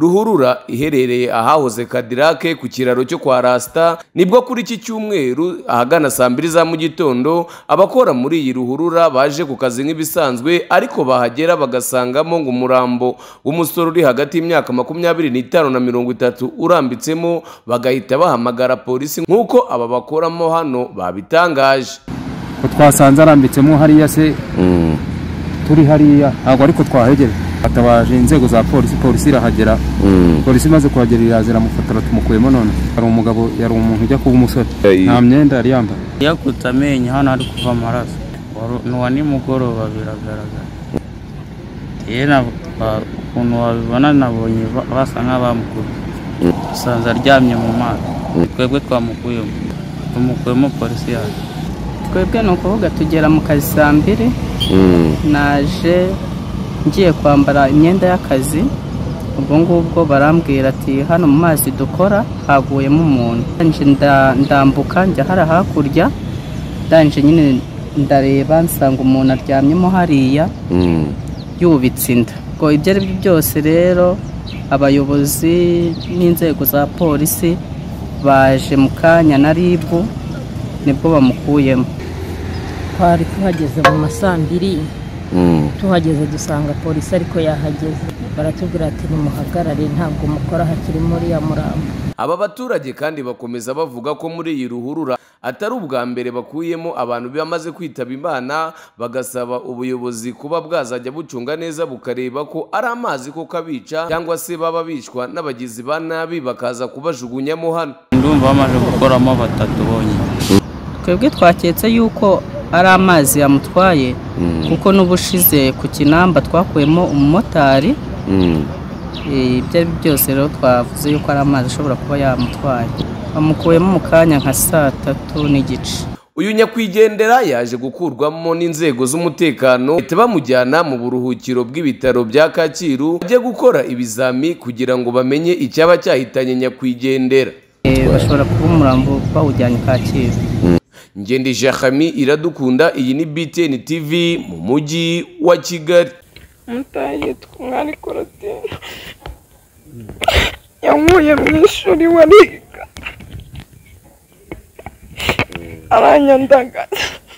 ruhurura iherereye ahahoze kadirake ku kiraro cyo kwa rasita nibwo kuri iki cyumweru ahagana saa mbiri za mu gitondo abakora muri iyi ruhurura baje ku kazi nk'ibisanzwe ariko bahagera bagasangamo ngo umurambo w'umusore uri hagati y'imyaka makumyabiri n'itanu na mirongo itatu urambitsemo bagahita bahamagara polisi nk'uko aba bakoramo hano babitangaje ko twasanze arambitsemo hariya se turi hariya ntabwo ariko twahegera hatabaje inzego za polisi polisi irahagera polisi imaze kuhagera irazira amufotora tumukuyemo none hari umugabo yari umuntu ujya kuba umusore Hey. nta myenda yari yambaye yakutse amenyo hano hari kuva amaraso Wari- ni uwa nimugoroba biragaragara yewe na- ba- ukuntu wabibona nabonye ba- basa nk'abamukubye usanze aryamye mu mazi twebwe twamukuyemo tumukuyemo polisi yaje twebwe ni ukuvuga tugera mu kazi saa mbiri naje ngiye kwambara imyenda y'akazi ubwo ngubwo barambwira ati hano mu mazi dukora haguyemo umuntu Ndangije nda- ndambuka njya hara hakurya ndangije nyine ndareba nsanga umuntu aryamyemo hariya yubitse inda ngo ibyo ari byo byose rero abayobozi n'inzego za polisi baje mu kanya na rib nibwo bamukuyemo twari tuhageze mu masambiri tuhageze dusanga polisi ariko yahageze baratubwira ati nimuhagarare ntabwo mukora hakiri muri ya murambo aba baturage kandi bakomeza bavuga ko muri iyi ruhurura atari ubwa mbere bakuyemo abantu bamaze kwitaba imana bagasaba ubuyobozi kuba bwazajya bucunga neza bukareba ko ari amazi koko abica cyangwa se baba bicwa n'abagizi ba nabi bakaza kubajugunyamo hano ndumva bamaze gukoramo batatu bonyine twebwe twaketse yuko ari amazi yamutwaye kuko n'ubushize ku kinamba twakuyemo umumotari Eh, ibyo ari byo byose rero twavuze yuko ari amazi ashobora kuba yamutwaye bamukuyemo mu kanya nka saa tatu n'igice uyu nyakwigendera yaje gukurwamo n'inzego z'umutekano bahita bamujyana mu buruhukiro bw'ibitaro bya kacyiru ajya gukora ibizami kugira ngo bamenye icyaba cyahitanye nyakwigendera Eh, bashobora kuba umurambo bawujyanye kacyiru Ngende Jacami iradukunda iyi ni BTN TV mu mujyi wa Kigali umutaha yitwa umwari korotine yankuye mu ishuri we ariga aranyandagaza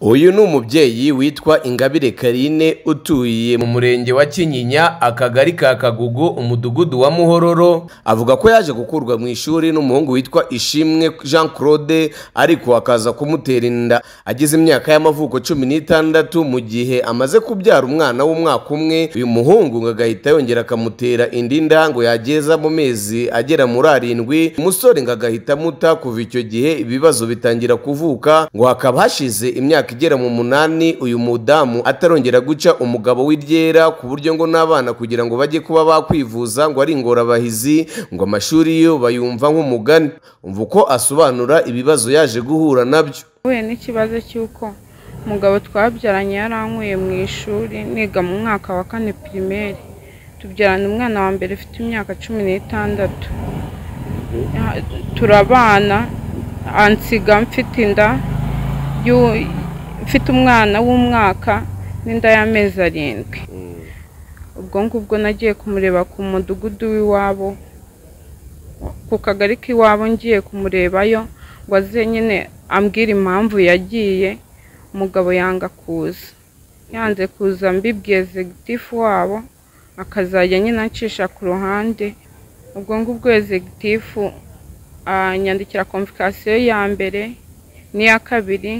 uyu ni umubyeyi witwa Ingabire Karine utuye mu murenge wa Kinyinya akagari ka Kagugu umudugudu wa Muhororo avuga ko yaje gukurwa mu ishuri n'umuhungu witwa Ishimwe Jean Claude ariko akaza kumutera inda agize imyaka y'amavuko cumi n'itandatu mu gihe amaze kubyara umwana w'umwaka umwe uyu muhungu ngo agahita yongera akamutera indi nda ngo yageza mu mezi agera muri arindwi umusore ngo agahita amuta kuva icyo gihe ibibazo bitangira kuvuka ngo hakaba hashize imyaka igera mu munani uyu mudamu atarongera guca umugabo w'iryera ku buryo ngo n'abana kugira ngo bajye kuba bakwivuza ngo ari ingorabahizi ngo amashuri yo bayumva nk'umugani umva uko asobanura ibibazo yaje guhura nabyo nahuye n'ikibazo cy'uko umugabo twabyaranye yarankuye mu ishuri niga mu mwaka wa kane pirimeri tubyarana umwana wa mbere ufite imyaka cumi n'itandatu Ya- turabana ansiga mfite inda y'u- mfite umwana w'umwaka n'inda y'amezi arindwi ubwo ngubwo nagiye kumureba ku mudugudu w'iwabo ku kagari k'iwabo ngiye kumurebayo ngo aze nyine ambwira impamvu yagiye umugabo yanga kuza yanze kuza mbibwiye ezegitifu wabo akazajya nyine ancisha ku ruhande ubwo ngubwo ezegitifu anyandikira komvikasiyo ya mbere n'iya kabiri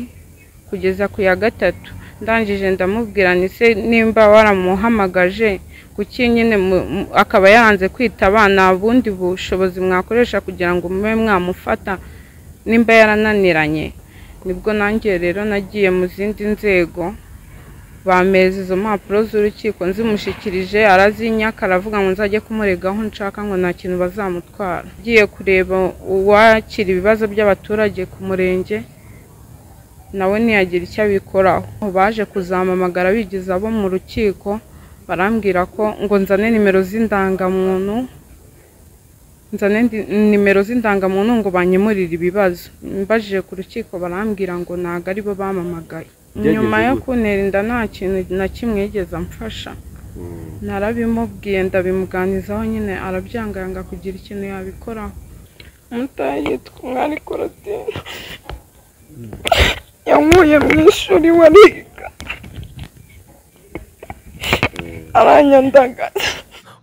kugeza ku ya gatatu ndangije ndamubwira ni se nimba waramuhamagaje kuki nyine mu- mu- akaba yaranze kwitaba nta bundi bushobozi mwakoresha kugira ngo mube mwamufata nimba yarananiranye nibwo nanjye rero nagiye mu zindi nzego bameza izo mpapuro z'urukiko nzimushyikirije arazinyaka aravuga ngo nzajye kumurega aho nshaka ngo nta kintu bazamutwara ngiye kureba uwakira ibibazo by'abaturage ku murenge nawe ntiyagira icyo abikoraho baje kuzamamagara bigize abo mu rukiko barambwira ko ngo nzane nimero z'indangamuntu nzane ndi- nimero z'indangamuntu ngo banyemurire ibibazo mbajije ku rukiko barambwira ngo ntabwo aribo bamamagaye nyuma yo kuntera inda nta kintu na kimwe yigeze amfasha narabimubwiye ndabimuganizaho nyine arabyanga yanga kugira ikintu yabikoraho umutahe yitwa umwari korotine yankuye mu ishuri wariga aranyandagaza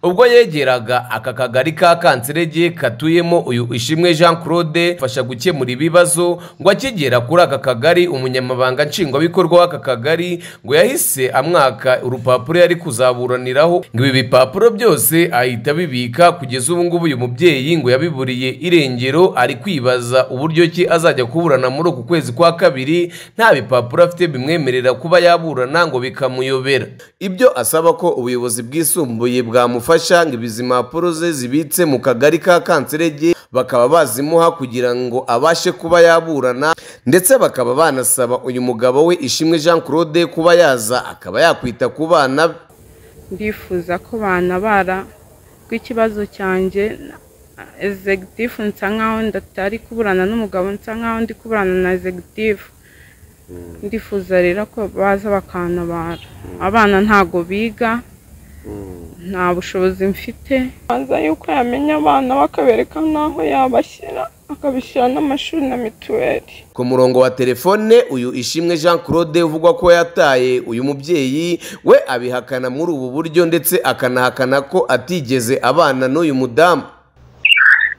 ubwo yegeraga aka kagari ka kanserege katuyemo uyu ishimwe jean claude fasha gukemura ibibazo ngo akigera kuri aka kagari umunyamabanga nshingwabikorwa w'aka kagari ngo yahise amwaka urupapuro yari kuzaburaniraho ngo ibi bipapuro byose ahita abibika kugeza ubu ngubu uyu mubyeyi ngo yabiburiye irengero ari kwibaza uburyo ki azajya kuburana muri uku kwezi kwa kabiri nta bipapuro afite bimwemerera kuba yaburana ngo bikamuyobera ibyo asaba ko ubuyobozi bwisumbuye bwamufasha bamufasha ngo izi mpapuro ze zibitse mu kagari ka kanserege bakaba bazimuha kugira ngo abashe kuba yaburana ndetse bakaba banasaba uyu mugabo we ishimwe jean claude kuba yaza akaba yakwita ku bana ndifuza ko banabara rw'ikibazo cyanjye ezegitifu nsa nkaho ndatari kuburana n'umugabo nsa nkaho ndi kuburana na ezegitifu ndifuza rero ko baza bakanabara abana ntago biga nta bushobozi mfite banza yuko yamenya abana bakabereka n'aho yabashyira akabishyira n'amashuri na mituweli ku murongo wa telefone uyu ishimwe jean claude uvugwa ko yataye uyu mubyeyi we abihakana muri ubu buryo ndetse akanahakana ko atigeze abana n'uyu mudamu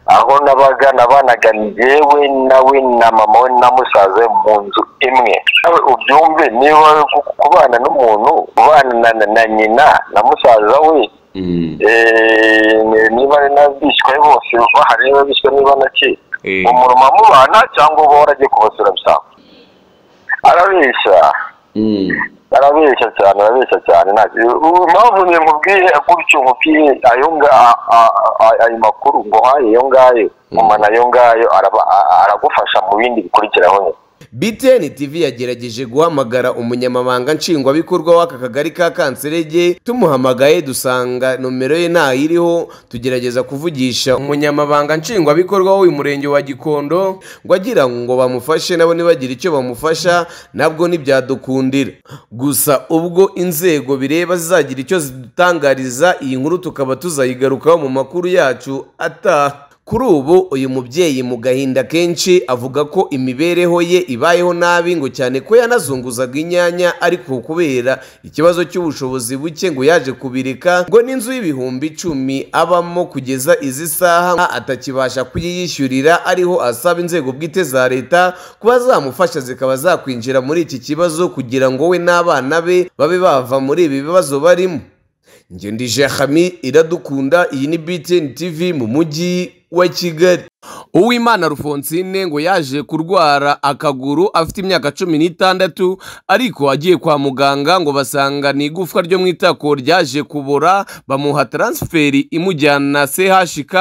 aho nabaga nabanaga njyewe nawe na mama we na musaza we mu nzu imwe nawe ubyumve niba kubana n'umuntu ubana na nyina na musaza we niba bishywe bose bahari niba bishywe niba nake umuntu mubana cyangwa uba waragiye kubasura bisanga arabeshya arabeshya cyane arabeshya cyane mpamvu niyo nkubwiye gutyo nkubwiye ayo ayo makuru ngo haye ayo ngayo mama nayo ngayo aragufasha mu bindi bikurikiraho BTN TV yagerageje guhamagara umunyamabanga nshingwabikorwa w'aka kagari ka Kanserege tumuhamagaye dusanga nomero ye ntayiriho tugerageza kuvugisha umunyamabanga nshingwabikorwa w'uyu murenge wa Gikondo ngo agira ngo bamufashe nabo nibagira icyo bamufasha nabwo ntibyadukundira gusa ubwo inzego bireba zizagira icyo zidutangariza iyi nkuru tukaba tuzayigarukaho mu makuru yacu ataha kuri ubu uyu mubyeyi mu gahinda kenshi avuga ko imibereho ye ibayeho nabi ngo cyane ko yanazunguzaga inyanya ariko kubera ikibazo cy'ubushobozi buke ngo yaje kubireka ngo n'inzu y'ibihumbi icumi abamo kugeza izi saha atakibasha kuyiyishyurira ariho asaba inzego bwite za leta kuba zamufasha zikaba zakwinjira muri iki kibazo kugira ngo we n'abana be babe bava muri ibi bibazo barimo ngendije hami iradukunda iyi ni BTN TV mu mujyi wa kigali uwimana rufonsine ngo yaje kurwara akaguru afite imyaka cumi n'itandatu ariko agiye kwa muganga ngo basanga ni igufwa ryo mu itako ryaje kubora bamuha taransiferi imujyana chk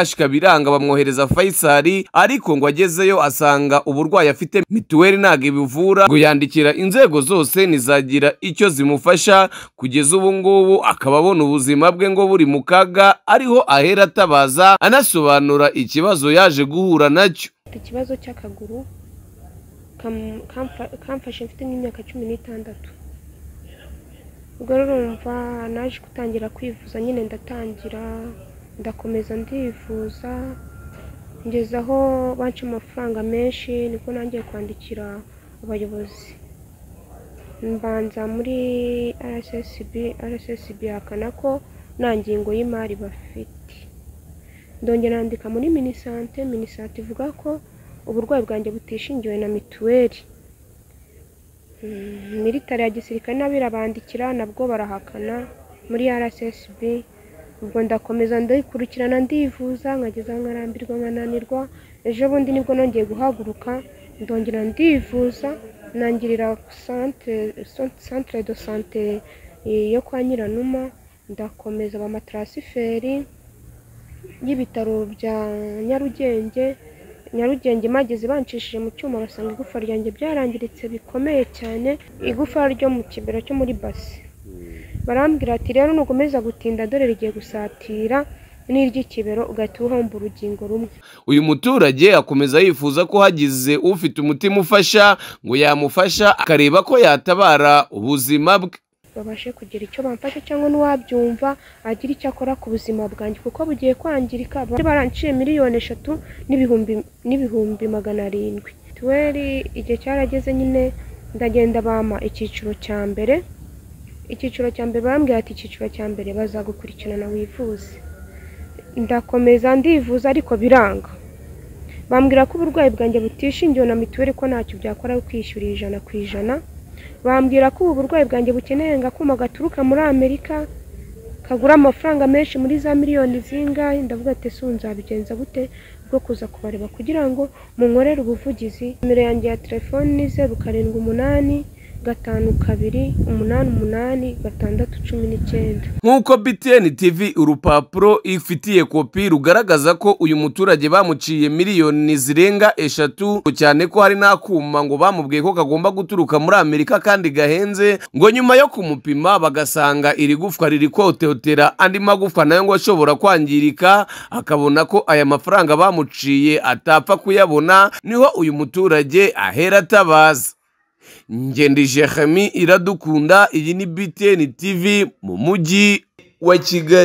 chk biranga bamwohereza fayisari ariko ngo agezeyo asanga uburwayi afite mituweli ntabwo ibivura ngo yandikira inzego zose ntizagira icyo zimufasha kugeza ubu ngubu akaba abona ubuzima bwe ngo buri mu kaga ariho ahera atabaza anasobanura asobanura ikibazo yaje guhura nacyo ikibazo cy'akaguru kamfashe mfite nk'imyaka cumi n'itandatu ubwo rero numva naje gutangira kwivuza nyine ndatangira ndakomeza ndivuza ngeze aho banca amafaranga menshi niko nangiye kwandikira abayobozi mbanza muri rssb rssb hakana ko nta ngingo y'imari bafite ndongera nandika muri minisante minisante ivuga ko uburwayi bwanjye butishingiwe na mituweli militari ya gisirikare n'abirabandikira nabwo barahakana muri rssb ubwo ndakomeza ndayikurikirana ndivuza nkageza nkarambirwa nkananirwa ejo bundi nibwo nongeye guhaguruka ndongera ndivuza nangirira centre de sante yo kwa nyiranuma ndakomeza bamatarasiferi y'ibitaro bya nyarugenge nyarugenge mageze banshishije mu cyuma basanga igufa ryanjye byarangiritse bikomeye cyane igufa ryo mu kibero cyo muri basi barambwira ati rero nukomeza gutinda dore rigiye gusatira n'iry'ikibero ugahita uhomba urugingo rumwe uyu muturage akomeza yifuza ko hagize ufite umutima ufasha ngo yamufasha akareba ko yatabara ubuzima bwe babashe kugira icyo bamfasha cyangwa n'uwabyumva agira icyo akora ku buzima bwanjye kuko bugiye kwangirika bari baranciye miliyoni eshatu n'ibihumbi n'ibihumbi magana arindwi mituweli igihe cyarageze nyine ndagenda bampa icyiciro cya mbere icyiciro cya mbere bambwira ati icyiciro cya mbere bazagukurikirana wivuze ndakomeza ndivuza ariko biranga bambwira ko uburwayi bwanjye butishingiwe na mituweli ko ntacyo byakora ari kwishyura ijana ku ijana bambwira ko ubu burwayi bwanjye bukeneye akuma gaturuka muri amerika kagura amafaranga menshi muri za miliyoni zingahe ndavuga ati ''ese ubu nzabigenza gute bwo kuza kubareba kugira ngo munkorere ubuvugizi nimero yanjye ya telefoni ni zeru karindwi umunani gatanu kabiri umunani umunani gatandatu cumi n'icyenda nk'uko btn tv urupapuro ifitiye kopi rugaragaza ko uyu muturage bamuciye miliyoni zirenga eshatu cyane ko hari n'akuma ngo bamubwiye ko kagomba guturuka muri amerika kandi gahenze ngo nyuma yo kumupima bagasanga iri gufwa riri kototera andi magufa nayo ngo ashobora kwangirika akabona ko aya mafaranga bamuciye atapfa kuyabona niho uyu muturage ahera atabaza ngendi jehemi iradukunda iyi ni btn tv mu mujyi wa kigali